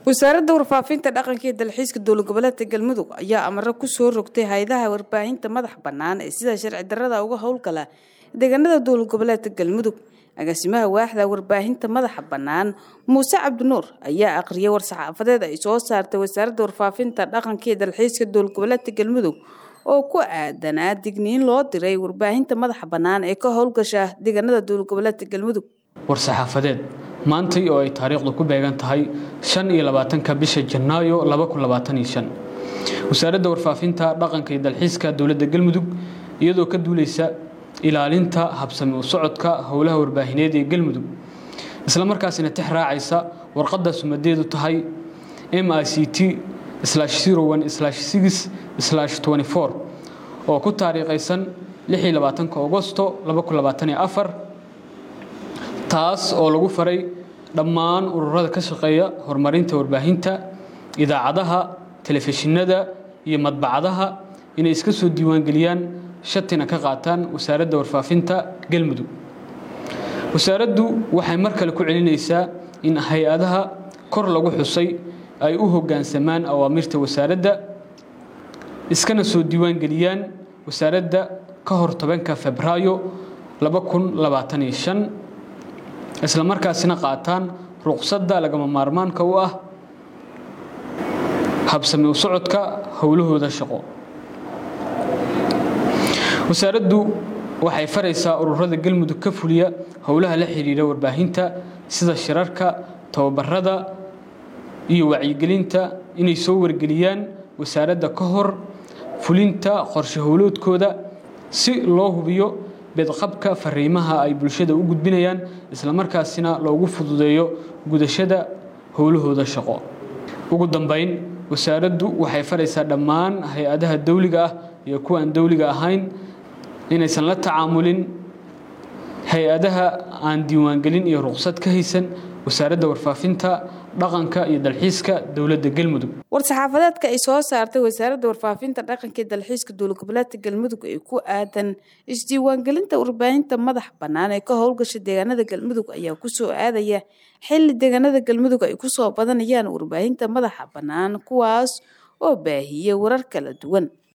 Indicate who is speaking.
Speaker 1: wasaaradda warfaafinta dhaqanka iyo dalxiiska dowlad goboleedka galmudug ayaa amaro kusoo rogtay hay-adaha warbaahinta madax bannaan ee sida sharci darrada uga howlgala deegaanada dowlad goboleedka galmudug agaasimaha waaxda warbaahinta madaxa bannaan muuse cabdinuur ayaa aqriyay war-saxaafadeed ay soo saartay wasaaradda warfaafinta dhaqanka iyo dalxiiska dowlad goboleedka galmudug oo ku aadanaa digniin loo diray warbaahinta madaxa bannaan ee ka howlgasha deegaanada dowlad goboleedka galmudug
Speaker 2: war-saxaafadeed maantay oo ay taariikhdu ku beegan tahay shan iyo labaatanka bisha janaayo laba kun labaatan iyo shan wasaaradda warfaafinta dhaqanka iyo dalxiiska dowladda galmudug iyadoo ka duuleysa ilaalinta habsami u socodka howlaha warbaahineed ee galmudug isla markaasina tix raacaysa warqadda sumadeedu tahay m i c t oo ku taariikhaysan agosto taas oo lagu faray dhammaan ururada ka shaqeeya horumarinta warbaahinta idaacadaha telefishinada iyo madbacadaha inay iska soo diiwaangeliyaan shatina ka qaataan wasaaradda warfaafinta galmudug wasaaraddu waxay mar kale ku celinaysaa in hay-adaha kor lagu xusay ay u hoggaansamaan awaamirta wasaaradda iskana soo diiwaangeliyaan wasaaradda ka hor tobanka febraayo isla markaasina qaataan ruqsadda lagama maarmaanka u ah habsami u socodka howlahooda shaqo wasaaraddu waxay faraysaa ururada galmudug ka fuliya howlaha la xidhiidha warbaahinta sida shirarka tababarada iyo wacyigelinta inay soo wargeliyaan wasaaradda ka hor fulinta qorshe howloodkooda si loo hubiyo bedqabka fariimaha ay bulshada u gudbinayaan islamarkaasina loogu fududeeyo gudashada howlahooda shaqo ugu dambayn wasaaraddu waxay faraysaa dhammaan hay-adaha dawliga ah iyo kuwa aan dawliga ahayn inaysan la tacaamulin hay-adaha aan diiwaangelin iyo ruqsad ka haysan wasaaradda warfaafinta dhaqanka iyo dalxiiska dowladda galmudug
Speaker 1: war-saxaafadeedka ay soo saartay wasaaradda warfaafinta dhaqanka iyo dalxiiska dowlad goboleedka galmudug ee ku aadan isdiiwaangelinta warbaahinta madax bannaan ee ka howlgasha deegaanada galmudug ayaa kusoo aadaya xilli deegaanada galmudug ay kusoo badanayaan warbaahinta madaxa bannaan kuwaas oo baahiya warar kala duwan